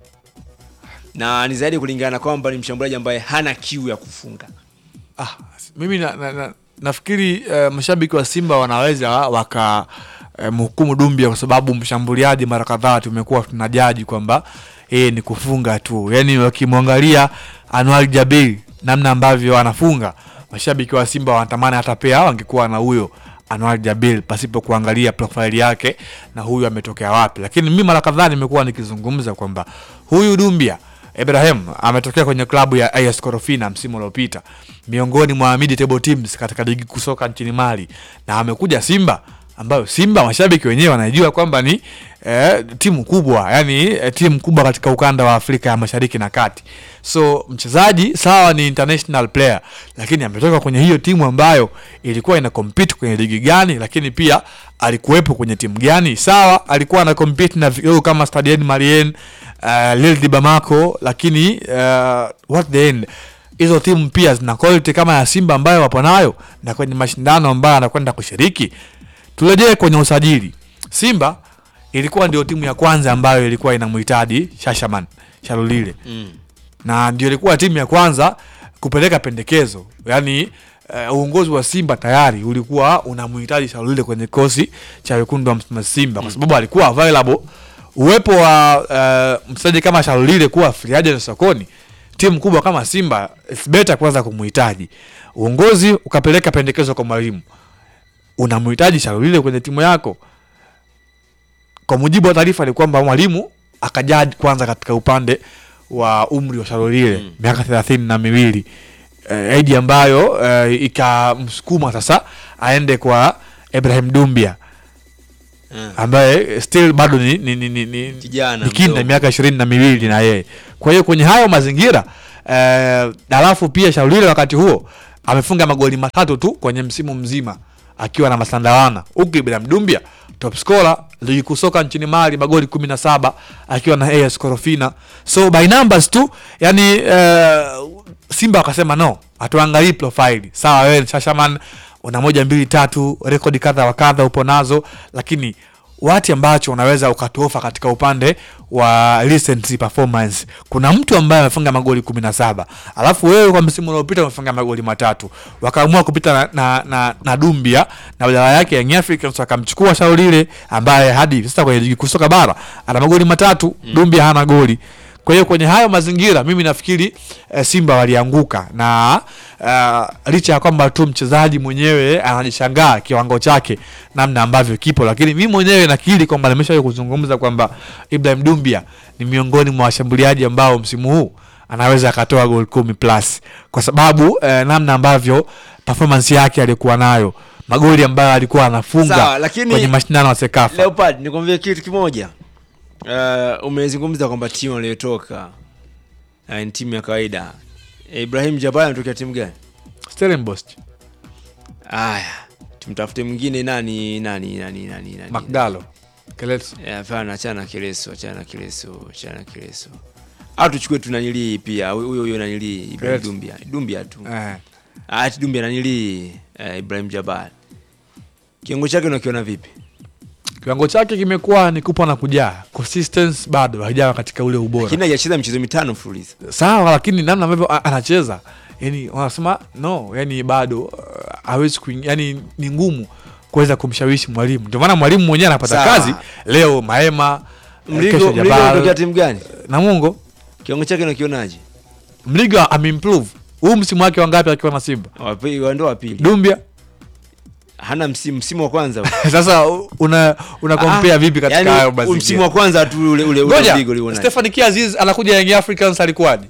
na ni zaidi kulingana na kwamba ni mshambuliaji ambaye hana kiu ya kufunga. ah, mimi na, na, na, nafikiri eh, mashabiki wa Simba wanaweza waka eh, mhukumu Dumbia kwa sababu mshambuliaji mara kadhaa tumekuwa tunajaji kwamba yeye ni kufunga tu, yaani wakimwangalia Anwar Jabir namna ambavyo anafunga, mashabiki wa Simba wanatamani hata pia wangekuwa na huyo Anwar Jabil pasipo kuangalia profile yake na huyu ametokea wapi. Lakini mimi mara kadhaa nimekuwa nikizungumza kwamba huyu Dumbia Ibrahim ametokea kwenye klabu ya AS Korofina msimu uliopita, miongoni mwa mid table teams katika ligi kusoka nchini Mali, na amekuja Simba ambayo Simba mashabiki wenyewe wanajua kwamba ni eh, timu kubwa, yani eh, timu kubwa katika ukanda wa Afrika ya Mashariki na Kati. So mchezaji sawa, ni international player, lakini ametoka kwenye hiyo timu ambayo ilikuwa ina compete kwenye ligi gani, lakini pia alikuwepo kwenye timu gani? Sawa, alikuwa ana compete na vigogo kama Stade Malien, uh, Lille de Bamako, lakini uh, what the end hizo timu pia zina quality kama ya Simba ambayo wapo nayo, na kwenye mashindano ambayo anakwenda kushiriki. Turejee kwenye usajili. Simba ilikuwa ndio timu ya kwanza ambayo ilikuwa inamhitaji Shashaman Shalulile Mm. na ndio ilikuwa timu ya kwanza kupeleka pendekezo yaani uh, uongozi wa Simba tayari ulikuwa unamhitaji Shalulile kwenye kosi cha wekundu wa Msimbazi Simba kwa sababu alikuwa available. Uwepo wa uh, mchezaji kama Shalulile kuwa free agent sokoni, timu kubwa kama Simba it's better kwanza kumhitaji. Uongozi ukapeleka pendekezo kwa mwalimu, unamhitaji Shalulile kwenye timu yako. Kwa mujibu wa taarifa ni kwamba mwalimu akajaji kwanza katika upande wa umri wa Shalulile Mm. miaka thelathini na miwili eh, aidi ambayo eh, ikamsukuma sasa aende kwa Ibrahim Dumbia Eh. ambaye still bado ni, ni, ni, ni, ni, Kijana ni kinda mdogo. miaka ishirini na miwili na yeye. Kwa hiyo kwenye hayo mazingira eh, alafu pia Shaulile wakati huo amefunga magoli matatu tu kwenye msimu mzima akiwa na Masandawana, huku Ibrahim Dumbia top scorer ligi kuu soka nchini Mali magoli kumi na saba akiwa na AS Korofina. So by numbers tu yani eh, Simba wakasema no, hatuangalii profile. Sawa, wewe ni Shashaman una moja mbili tatu, rekodi kadha wa kadha upo nazo, lakini wati ambacho unaweza ukatofa katika upande wa recent performance. Kuna mtu ambaye amefunga magoli kumi na saba alafu wewe kwa msimu uliopita umefunga magoli matatu, wakaamua kupita na, na, na, na Dumbia na badala yake Young Africans wakamchukua Shaulile ambaye hadi hivi sasa kwenye ligi kuu soka bara ana magoli matatu mm. Dumbia hana goli. Kwa hiyo kwenye hayo mazingira mimi nafikiri eh, Simba walianguka na uh, licha ya kwamba tu mchezaji mwenyewe anajishangaa kiwango chake namna ambavyo kipo, lakini mimi mwenyewe nakiri kwamba nimeshawahi kuzungumza kwamba Ibrahim Dumbia ni miongoni mwa washambuliaji ambao msimu huu anaweza akatoa gol kumi plus kwa sababu eh, namna ambavyo performance yake alikuwa nayo magoli ambayo alikuwa anafunga Sawa, lakini- kwenye mashindano ya Sekafa. Leopard, nikwambie kitu kimoja. Uh, umezungumza kwamba timu aliyotoka uh, ni timu ya kawaida. Ibrahim Jabal anatokea timu gani? Stellenbosch, Aya, tumtafute mwingine nani nani nani nani nani. Magdalo, Keleso. Eh, Hapana, achana na Kileso, achana na Kileso, achana na Kileso. Au tuchukue tu nanilii pia huyo huyo nanilii Ibrahim Kileso. Dumbia. Dumbia tu. Eh. Ah, ati Dumbia nanilii eh, Ibrahim Jabal. Kiungo chake unakiona vipi? kiwango chake kimekuwa ni kupa na kujaa, consistency bado haijawa katika ule ubora. Lakini hajacheza michezo mitano mfululizo. Sawa, lakini namna ambavyo a- anacheza yani wanasema no, yani bado uh, hawezi kuing, yani ni ngumu kuweza kumshawishi mwalimu. Ndio maana mwalimu mwenyewe anapata Sawa. kazi leo Maema, eh, Mligo kesho Mligo anatokea Jabal timu gani? na Mungo. Kiungo chake unakionaje? Mligo ameimprove huu msimu wake wangapi akiwa na Simba? Wapi ndo wa pili. Dumbia Hana msimu msimu wa kwanza. huu. sasa una una compare Ah, vipi katika yaani, hayo msimu mazingira? wa kwanza tu ule ule ule Ngoja, Mligo ulionaje? Stefan Kiaziz anakuja Young Africans alikuwaje?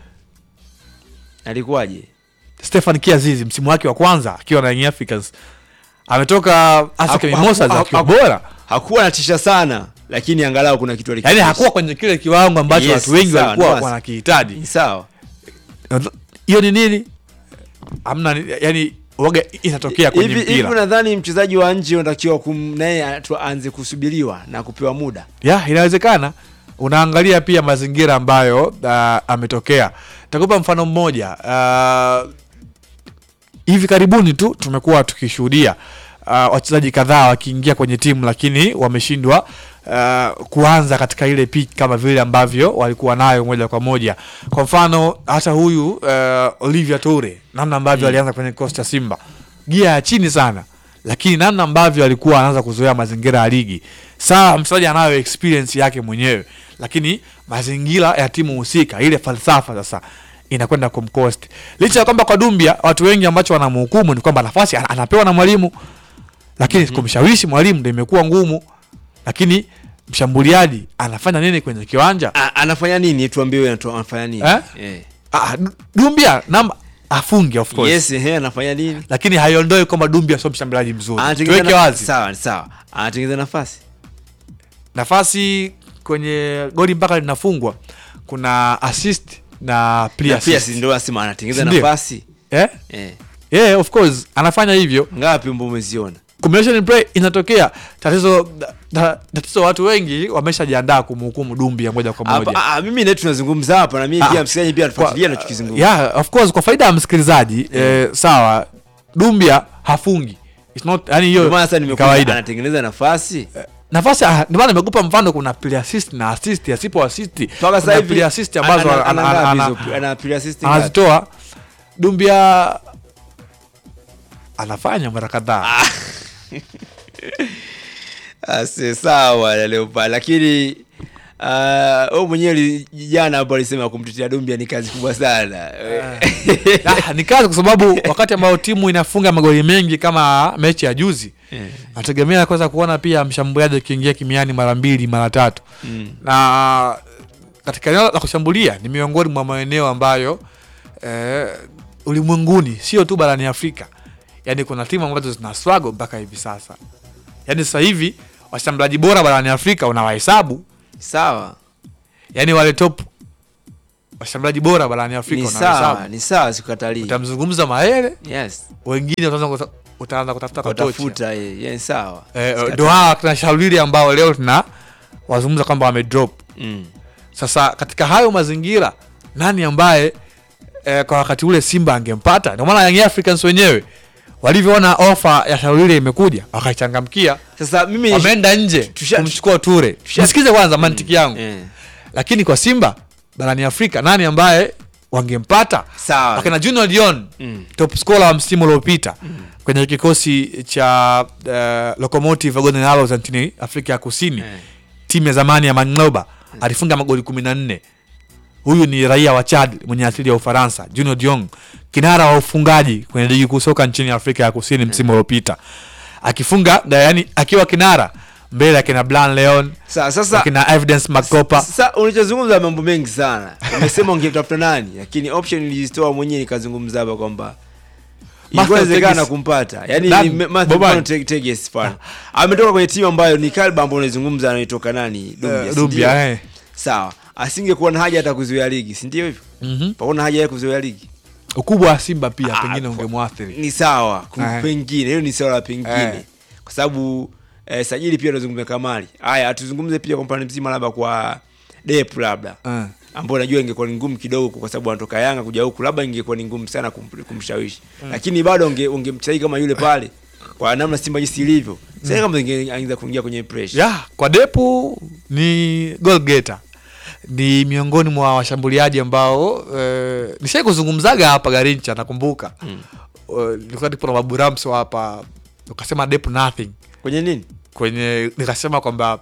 Alikuwaje? Stefan Kiazizi msimu wake wa kwanza akiwa na Young Africans ametoka Asec Haku- Mimosas haku- akiwa haku- bora, Hakuwa anatisha sana, lakini angalau kuna kitu yaani alikionyesha. hakuwa kwenye kile kiwango ambacho Yes, watu wengi sawa, walikuwa ndio. wanakihitaji. Ni sawa. Hiyo ni nini? Amna, yani waga inatokea kwenye Hivi hivi mpira unadhani mchezaji wa nje unatakiwa kum naye atu- aanze kusubiriwa na kupewa muda? ya inawezekana. Unaangalia pia mazingira ambayo uh, ametokea. Takupa mfano mmoja uh, hivi karibuni tu tumekuwa tukishuhudia uh, wachezaji kadhaa wakiingia kwenye timu lakini wameshindwa uh, kuanza katika ile pitch kama vile ambavyo walikuwa nayo moja kwa moja. Kwa mfano hata huyu uh, Olivia Toure namna ambavyo alianza kwenye kikosi cha Simba gia ya chini sana, lakini namna ambavyo alikuwa anaanza kuzoea mazingira ya ligi. Sawa, mchezaji anayo experience yake mwenyewe, lakini mazingira ya timu husika, ile falsafa sasa inakwenda kumcost. Licha ya kwamba kwa Dumbia watu wengi ambacho wanamhukumu ni kwamba nafasi ana- anapewa na mwalimu, lakini kumshawishi mwalimu ndio imekuwa ngumu. Lakini mshambuliaji anafanya nini kwenye kiwanja? A, anafanya nini? Tuambie wewe anatu- anafanya nini? Eh? Eh. Ah, Du- Dumbia namba afunge of course, Yes, ehe, anafanya nini? lakini haiondoi kwamba Dumbia sio mshambuliaji mzuri. Anatengeneza Tuweke na- wazi Sawa, sawa. Anatengeneza nafasi. nafasi kwenye goli mpaka linafungwa, kuna assist na play Na pia assist. si ndio nasema anatengeneza Sindio? nafasi. Eh? Eh. Yeah, of course anafanya hivyo. Ngapi mbona umeziona? combination play inatokea tatizo ta- tatizo watu wengi wameshajiandaa kumhukumu Dumbia moja kwa moja Hapa ah, mimi naye tunazungumza hapa na mimi Ah, pia msikilizaji pia anafuatilia Kwa- anachokizungumza. yeah, of course kwa faida ya msikilizaji eh, sawa Dumbia hafungi It's not yani Ndio hiyo maana sasa ni nimekuja kawaida anatengeneza nafasi. nafasi ah, ndio maana nimekupa mfano kuna play assist na assist asipo assist Mpaka sasa kuna hivi play assist ambazo ana- ana- ana- ana ana- ngapi ana- hizo? ana play assist ngapi? anazitoa Dumbia anafanya mara kadhaa Ase, sawa Leopard, lakini uh, wewe mwenyewe li- jana hapo alisema kumtetea Dumbia ni kazi kubwa sana Ah, ni kazi kwa sababu wakati ambao timu inafunga magoli mengi kama mechi ya juzi nategemea kwanza kuona pia mshambuliaji akiingia kimiani mara mbili mara tatu Mm. na katika eneo la kushambulia ni miongoni mwa maeneo ambayo eh, ulimwenguni sio tu barani Afrika, yaani kuna timu ambazo zina struggle mpaka hivi sasa. Yaani sasa hivi washambuliaji bora barani Afrika unawahesabu, sawa yaani wale top washambuliaji bora barani Afrika ni sawa unawahesabu. ni sawa sikukatalii Utamzungumza Maele, yes wengine utaanza kuta- utaanza kutafuta kotocha utafuta ye ye, sawa eh, Sikatalii. ndo hawa tuna shaulili ambao leo tuna wazungumza kwamba wamedrop mm. Sasa katika hayo mazingira, nani ambaye eh, kwa wakati ule Simba angempata? Ndio maana Young Africans wenyewe walivyoona ofa ya Shaulile imekuja wakaichangamkia, sasa mimi wameenda nje tusha- kumchukua Ture. tusha- Nisikize kwanza mantiki yangu, eh, lakini kwa Simba barani Afrika nani ambaye wangempata? sawa Wakina Junior Dion Mm. top scorer wa msimu uliopita kwenye kikosi cha uh, Locomotive Golden Arrows nchini Afrika ya Kusini Eh. timu ya zamani ya Mangloba alifunga magoli kumi na nne. Huyu ni raia wa Chad mwenye asili ya Ufaransa, Junior Diong, kinara wa ufungaji kwenye ligi kuu soka nchini Afrika ya Kusini msimu uliopita, akifunga yani akiwa kinara mbele akina Blan Leon Sa- sasa akina Evidence Makopa. sasa unachozungumza mambo mengi sana umesema ungetafuta nani lakini option nilizitoa mwenyewe nikazungumza hapa kwamba Master ingewezekana Tegis. kumpata yani Nani? ni me- Matthew Bobani. Mfano Te- Tegis pale ametoka kwenye timu ambayo ni Kalba ambao unaizungumza anaitoka nani Dumbia, Eh, si Dumbia, ndio? eh. sawa asingekuwa na haja hata kuzuia ligi si ndio hivyo Mhm. paona haja ya kuzuia ligi Ukubwa wa Simba pia Ah, pengine kwa- ungemwathiri. ni sawa ku- Eh. pengine hiyo ni swala la pengine Eh. kwa sababu eh, sajili pia tunazungumza kamali haya tuzungumze pia kwa upande mzima labda kwa dep labda Eh. ambao najua ingekuwa ni ngumu kidogo kwa sababu anatoka Yanga kuja huku, labda ingekuwa ni ngumu sana kum, kumshawishi lakini bado unge- ungemchai kama yule pale kwa namna Simba jinsi ilivyo sasa, kama inge- angeza kuingia kwenye pressure ya kwa Depu ni goal getter, ni miongoni mwa washambuliaji ambao eh, nishai kuzungumzaga hapa Garincha, nakumbuka mm. nilikuwa nipo na Babu Ramso hapa, ukasema Depu nothing kwenye nini kwenye nikasema kwamba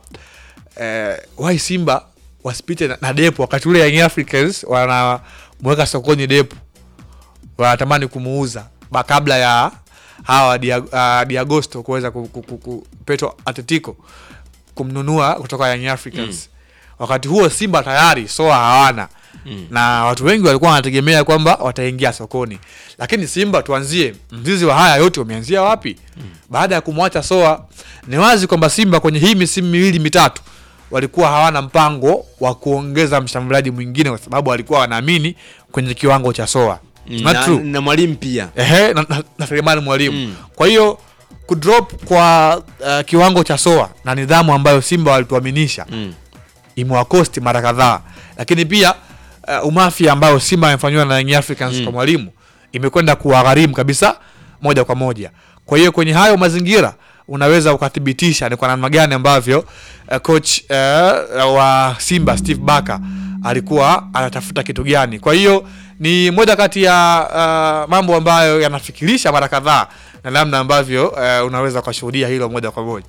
eh, why Simba wasipite na, na Depu wakati ule Young Africans wanamweka sokoni Depu, wanatamani kumuuza ba kabla ya hawa Dia- uh, Diagosto kuweza ku, ku, ku, ku, Petro Atletico kumnunua kutoka Young Africans wakati huo Simba tayari soa hawana na watu wengi walikuwa wanategemea kwamba wataingia sokoni, lakini Simba, tuanzie mzizi wa haya yote umeanzia wapi? Baada ya kumwacha soa, ni wazi kwamba Simba kwenye hii misimu miwili mitatu walikuwa hawana mpango wa kuongeza mshambuliaji mwingine, kwa sababu walikuwa wanaamini kwenye kiwango cha soa. Not na, true na mwalimu pia ehe, na, na, na Selemani Mwalimu Mm. kwa hiyo kudrop kwa uh, kiwango cha soa na nidhamu ambayo Simba walituaminisha Mm. imewakosti mara kadhaa, lakini pia uh, umafia ambayo Simba amefanyiwa na Young Africans kwa mwalimu imekwenda kuwagharimu kabisa moja kwa moja. Kwa hiyo kwenye hayo mazingira unaweza ukathibitisha ni kwa namna gani ambavyo uh, coach uh, wa Simba Steve Barker alikuwa anatafuta kitu gani. Kwa hiyo ni moja kati ya uh, mambo ambayo yanafikirisha mara kadhaa na namna ambavyo uh, unaweza ukashuhudia hilo moja kwa moja.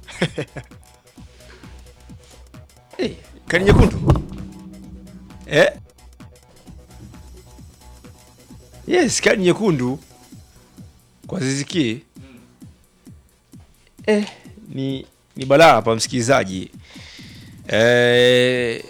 hey, kadi nyekundu eh? yes kadi nyekundu kwa Ziziki eh, ni ni balaa hapa msikilizaji eh,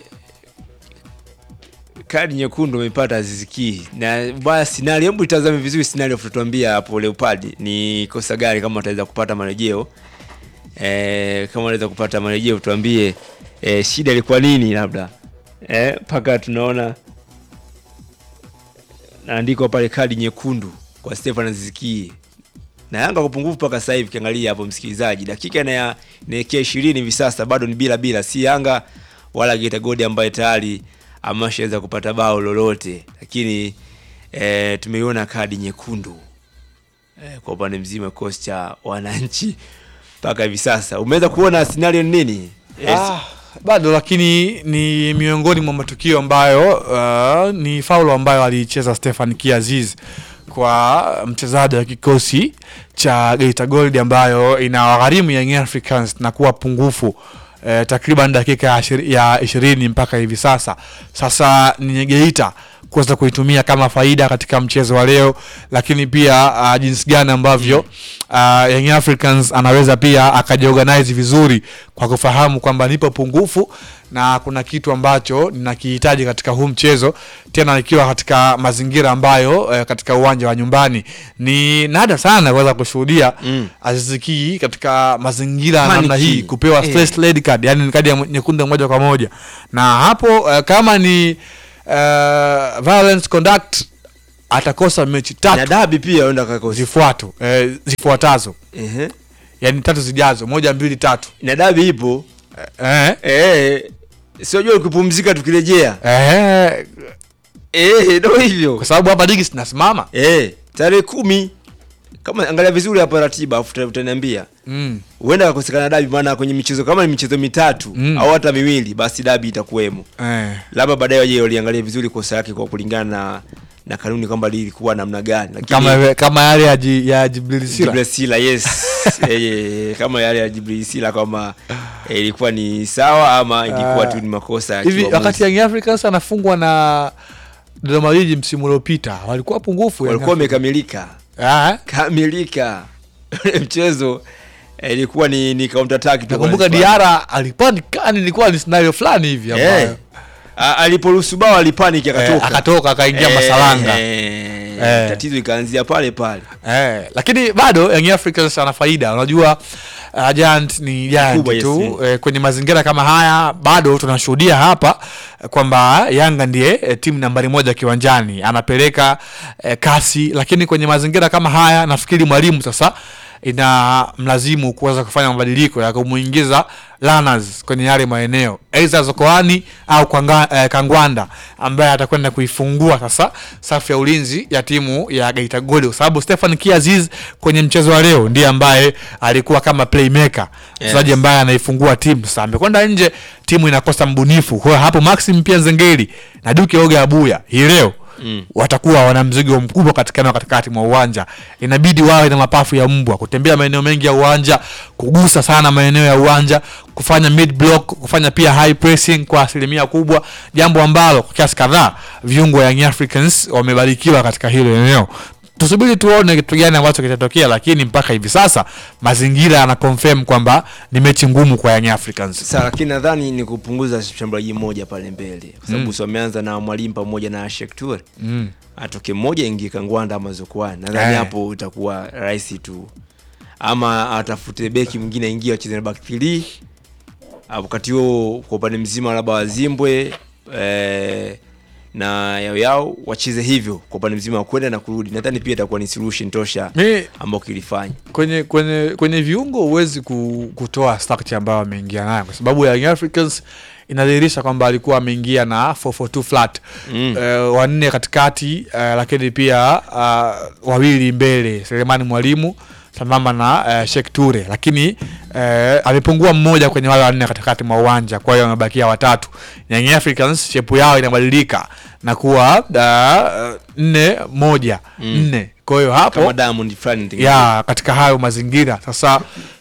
kadi nyekundu amepata Ziziki na baya sinari. Hebu itazame vizuri sinari, afu tuambia hapo Leopard ni kosa gani, kama ataweza kupata marejeo eh, kama anaweza kupata marejeo tuambie eh, shida ilikuwa nini, labda mpaka tunaona naandikwa pale kadi nyekundu kwa Stefan Ziziki na Yanga kwa pungufu mpaka sasa hivi. Kiangalia hapo msikilizaji, dakika na inaelekea ishirini hivi sasa, bado ni bila bila, si Yanga wala Geita Gold ambaye tayari ameshaweza kupata bao lolote, lakini e, tumeiona kadi nyekundu e, kwa upande mzima kikosi cha wananchi mpaka hivi sasa. Umeweza kuona scenario ni nini? Yes. Ah, bado lakini ni miongoni mwa matukio ambayo uh, ni faulo ambayo aliicheza Stefan Kiaziz kwa mchezaji wa kikosi cha Geita Gold ambayo inawagharimu Young Africans na kuwa pungufu eh, takriban dakika ya ishiri- ya ishirini mpaka hivi sasa. Sasa ni Geita kuweza kuitumia kama faida katika mchezo wa leo, lakini pia uh, jinsi gani ambavyo uh, Young Africans anaweza pia akajiorganize vizuri kwa kufahamu kwamba nipo pungufu na kuna kitu ambacho ninakihitaji katika huu mchezo, tena nikiwa katika mazingira ambayo eh, katika uwanja wa nyumbani ni nada sana kuweza kushuhudia Mm. Aziz Ki katika mazingira ya namna Paniki. hii kupewa Eh. first red card, yani ni kadi ya nyekundu moja kwa moja, na hapo eh, kama ni eh, violence conduct atakosa mechi na tatu dabi pia enda kakosi zifuato eh, zifuatazo Ehe. yani tatu zijazo moja mbili tatu na dabi ipo eh, eh, siojua kupumzika tukirejea eh, eh, ndo hivyo kwa sababu hapa ligi zinasimama eh, tarehe kumi kama angalia vizuri hapa ratiba afu uta- utaniambia mm. huenda kakosekana dabi maana kwenye michezo kama ni michezo mitatu Mm. au hata miwili basi dabi itakuwemo eh. labda baadaye waje waliangalia vizuri kosa yake kwa kulingana na na kanuni kwamba lilikuwa namna gani lakini kama kama yale ya, ji, ya Jibril Sila Jibril Sila yes Eh, eh, kama yale ya Jibril Sila kwamba eh, ilikuwa ni sawa ama ilikuwa Ah. tu ni makosa ya hivi kiuamuzi. wakati Young Africans anafungwa na Dodoma Jiji msimu uliopita walikuwa pungufu Young walikuwa Africans. wamekamilika Ah, kamilika Ule mchezo eh, ilikuwa ni ni counter attack tu nakumbuka wanazifanya. Diara alipanikani ilikuwa ni scenario fulani hivi ambayo eh, a- aliporuhusu bao alipanic eh, akatoka akatoka akaingia Eh, masalanga eh, Eh. tatizo ikaanzia pale pale Eh, lakini bado Young Africans ana faida. Unajua uh, Giant ni Giant Kubwa, yes, tu mm. eh, kwenye mazingira kama haya bado tunashuhudia hapa eh, kwamba Yanga ndiye eh, timu nambari moja kiwanjani anapeleka eh, kasi, lakini kwenye mazingira kama haya nafikiri mwalimu sasa ina mlazimu kuweza kufanya mabadiliko ya kumuingiza Lanas kwenye yale maeneo aidha Zokoani au Kwanga, eh, Kangwanda ambaye atakwenda kuifungua sasa safu ya ulinzi ya timu ya Geita Gold kwa sababu Stefan Kiaziz kwenye mchezo wa leo ndiye ambaye alikuwa kama playmaker mchezaji ambaye anaifungua timu. Sasa amekwenda nje, timu inakosa mbunifu. Kwa hiyo hapo Maxim pia Nzengeli na Duke Oga Abuya hii leo mm. watakuwa wana mzigo mkubwa katika eneo katikati mwa uwanja. Inabidi wawe na mapafu ya mbwa, kutembea maeneo mengi ya uwanja, kugusa sana maeneo ya uwanja, kufanya mid block, kufanya pia high pressing kwa asilimia kubwa, jambo ambalo kwa kiasi kadhaa viungo wa Young Africans wamebarikiwa katika hilo eneo. Tusubiri tuone kitu gani ambacho kitatokea, lakini mpaka hivi sasa mazingira yana confirm kwamba ni mechi ngumu kwa Young Africans. Sasa lakini nadhani ni kupunguza shambuliaji mmoja pale mbele kwa sababu si wameanza na mwalimu pamoja na Sheikh Toure. Mm. Atoke mmoja ingie Kangwanda ama Zokoani. Nadhani Eh. hapo itakuwa rahisi tu. Ama atafute beki mwingine aingie wacheze na back 3. Wakati huo kwa upande mzima labda Wazimbwe eh, na yao yao wacheze hivyo kwa upande mzima wa kwenda na kurudi. Nadhani pia itakuwa ni solution tosha Mi ambao kilifanya. kwenye kwenye kwenye viungo huwezi ku, kutoa structure ambayo ameingia nayo kwa sababu Young Africans inadhihirisha kwamba alikuwa ameingia na 442 flat Mm. Eh, wanne katikati eh, lakini pia uh, wawili mbele Selemani Mwalimu sambamba na uh, Sheikh Ture, lakini eh, amepungua mmoja kwenye wale wanne katikati mwa uwanja, kwa hiyo wamebakia watatu. Young Africans shepu yao inabadilika na kuwa uh, nne moja nne, kwa hiyo hapo Kama Diamond fulani ya katika hayo mazingira sasa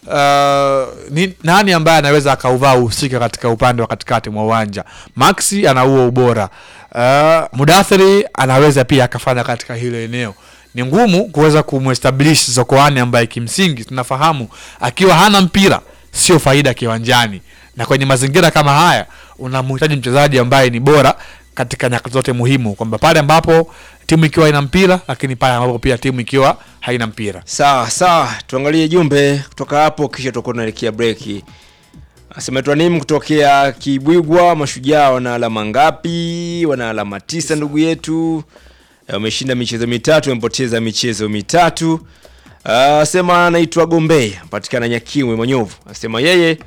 uh, ni, nani ambaye anaweza akauvaa uhusika katika upande wa katikati mwa uwanja maxi ana huo ubora uh, mudathiri anaweza pia akafanya katika hilo eneo ni ngumu kuweza kumestablish zokoani ambaye kimsingi tunafahamu akiwa hana mpira sio faida kiwanjani na kwenye mazingira kama haya unamhitaji mchezaji ambaye ni bora katika nyakati zote muhimu kwamba pale ambapo timu ikiwa ina mpira lakini pale ambapo pia timu ikiwa haina mpira Sawa sawa, tuangalie jumbe kutoka hapo, kisha tutakuwa tunaelekea breki. Asemetwa nini kutokea Kibwigwa, mashujaa wana alama ngapi? Wana alama tisa, ndugu yetu. Eh, Wameshinda michezo mitatu, wamepoteza michezo mitatu. Ah, Asema anaitwa Gombe, patikana Nyakimwe Manyovu. Asema yeye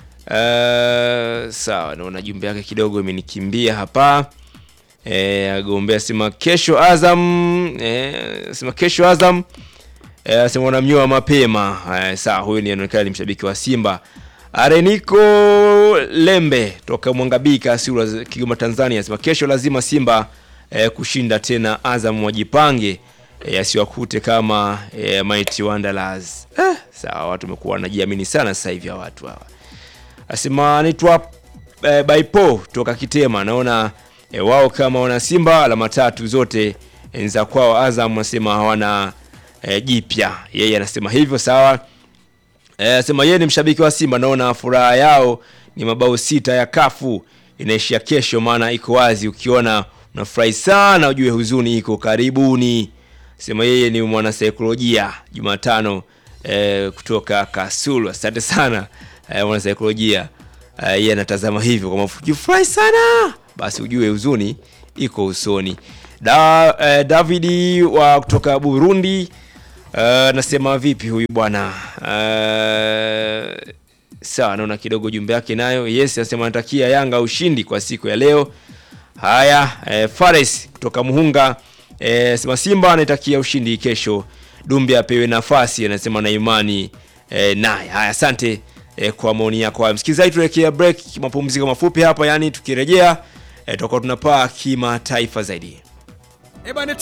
uh, sawa, naona jumbe yake kidogo imenikimbia hapa. Eh, Agombe asema kesho Azam, eh, asema kesho Azam Eh, asema wanamnyoa mapema. Eh, sawa, huyu ni anaonekana ni mshabiki wa Simba. Areniko Lembe toka Mwangabika Sura Kigoma Tanzania asema kesho lazima Simba eh, kushinda tena Azam wajipange. e, yasiwakute kama e, Mighty Wanderers. Eh, sawa, watu wamekuwa wanajiamini sana sasa hivi hawa watu hawa. Asema anaitwa e, Baipo toka Kitema, naona e, wao kama wana Simba alama tatu zote e, za kwao. Azam anasema hawana e, jipya, yeye anasema hivyo. Sawa, e, asema yeye ni mshabiki wa Simba, naona furaha yao ni mabao sita ya kafu inaishia kesho, maana iko wazi. Ukiona unafurahi sana, ujue huzuni iko karibuni. Sema yeye ni mwanasaikolojia Jumatano e, kutoka Kasulu. Asante sana e, mwanasaikolojia e, yeye anatazama hivyo kama ukifurahi sana basi ujue huzuni iko usoni. Da, e, Davidi wa kutoka Burundi e, nasema vipi huyu bwana e, sawa, naona kidogo jumbe yake nayo. Yes, anasema anatakia Yanga ushindi kwa siku ya leo. Haya, e, Fares kutoka Muhunga e, sema Simba anaitakia ushindi kesho, Dumbe apewe nafasi, anasema na imani e, naye. Haya, asante e, kwa maoni yako hayo. Msikilizaji, tuelekea break, mapumziko mafupi hapa, yani tukirejea e, tutakuwa tunapaa kimataifa zaidi.